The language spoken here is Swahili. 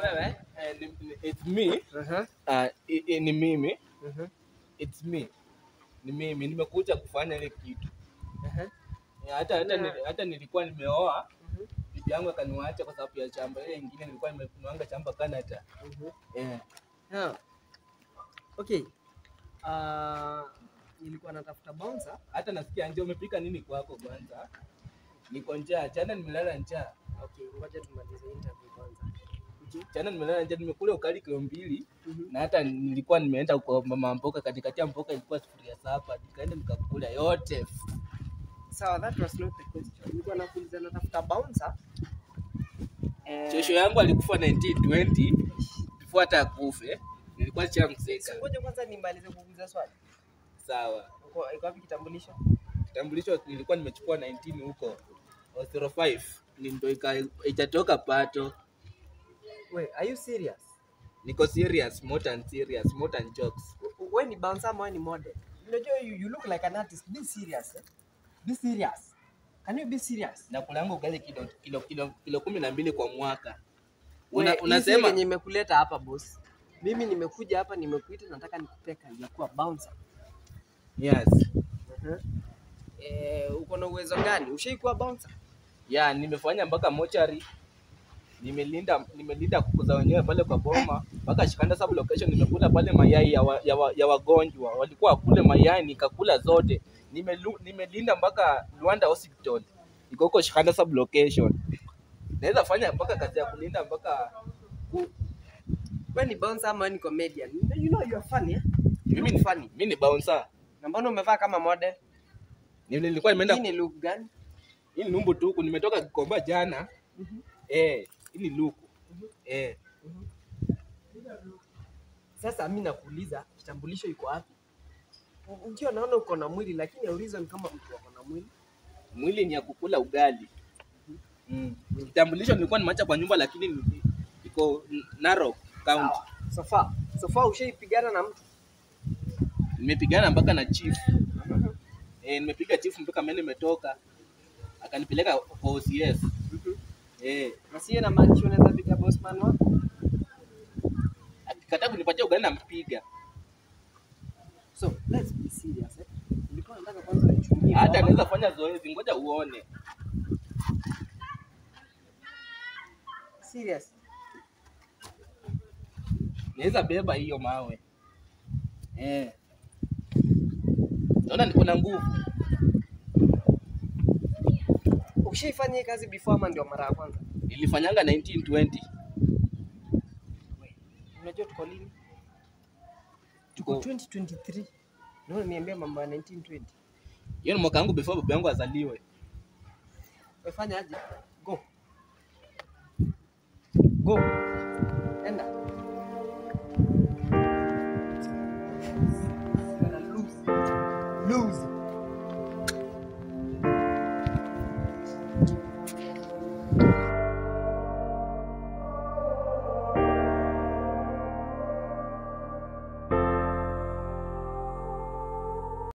wewe? eh, ni- ni- it's me Aha. uh, i- i- ni mimi Mhm. it's me ni mimi nimekuja kufanya ile kitu Aha. Eh, hata hata, Na- nili- hata nilikuwa nimeoa Mhm. bibi yangu akaniwacha kwa sababu ya shamba ile ingine nilikuwa nimenuanga shamba Canada Mhm. eh Yeah. Okay. Uh, nilikuwa natafuta bouncer. hata nasikia nje umepika nini kwako kwanza niko njaa jana nimelala njaa Okay, ngoja tumalize interview kwanza. jana nimelala njaa nimekula ukali kilo mbili Mhm. na hata nilikuwa nimeenda kwa mama mboka katikati ya mboka ilikuwa sufuria saba nikaenda nikakula yote Sawa, that was not the question. Nilikuwa nakuuliza natafuta bouncer. Eh, shosho yangu alikufa 1920 before hata akufe nilikuwa nishamzika Ngoja kwanza nimalize kuuliza swali. sawa Uko iko wapi kitambulisho? kitambulisho nilikuwa nimechukua 19 huko 05 ni ndo ika- itatoka pato Wait, are you serious? niko serious more than serious more than jokes Wewe ni bouncer ama wewe ni model? Unajua you, you look like an artist. Be serious. Eh? Be serious. Can you be serious? na kulangu ugali kilo, kilo, kilo, kilo kumi na mbili kwa mwaka We, Una, hii si unasema yenye imekuleta hapa boss. Mimi nimekuja hapa nimekuita nataka nikupee kazi ya kuwa bouncer. yes Eh, uko na uwezo gani? Ushaikuwa bouncer? ya nimefanya mpaka mochari nimelinda nimelinda kuku za wenyewe pale kwa boma mpaka Shikanda sub location nimekula pale mayai ya, wa, ya, wa, ya wagonjwa walikuwa wakule mayai nikakula zote Nimelu, nimelinda mpaka Luanda hospital iko huko Shikanda sub location naweza fanya mpaka kazi ya kulinda mpaka ku- Wewe ni bouncer ama wewe ni comedian? You know you are funny. Eh? mimi ni funny mimi ni bouncer Na mbona umevaa kama model? nilikuwa nimeenda Hii ni look gani? hii ni numbu tuku nimetoka Kikomba jana eh hii ni luku eh Sasa mimi nakuuliza kitambulisho iko wapi? Ndio naona uko na mwili lakini auliza ni kama mtu ako na mwili. mwili ni ya kukula ugali mm. kitambulisho nilikuwa nimeacha kwa nyumba lakini ni- iko Narok County Sawa. Sofa. Sofa ushaipigana na mtu? nimepigana mpaka na chief eh, nimepiga chief mpaka mimi nimetoka akanipeleka kwa OCS eh, Na siye na maanisha unaweza piga bossman wako? akikataa kunipatia ugali nampiga So, let's be serious. Eh? Nilikuwa nataka kwanza nichungie. hata baba. anaweza fanya zoezi ngoja uone serious. naweza beba hiyo mawe eh. naona niko na nguvu Ushaifanya hii kazi before ama ndio mara ya kwanza? nilifanyanga 1920 Unajua tuko lini? Tuko Tuko- 2023. Naona niambia mambo ya 1920. hiyo ni mwaka wangu before baba yangu azaliwe Umefanya aje? Go. Go.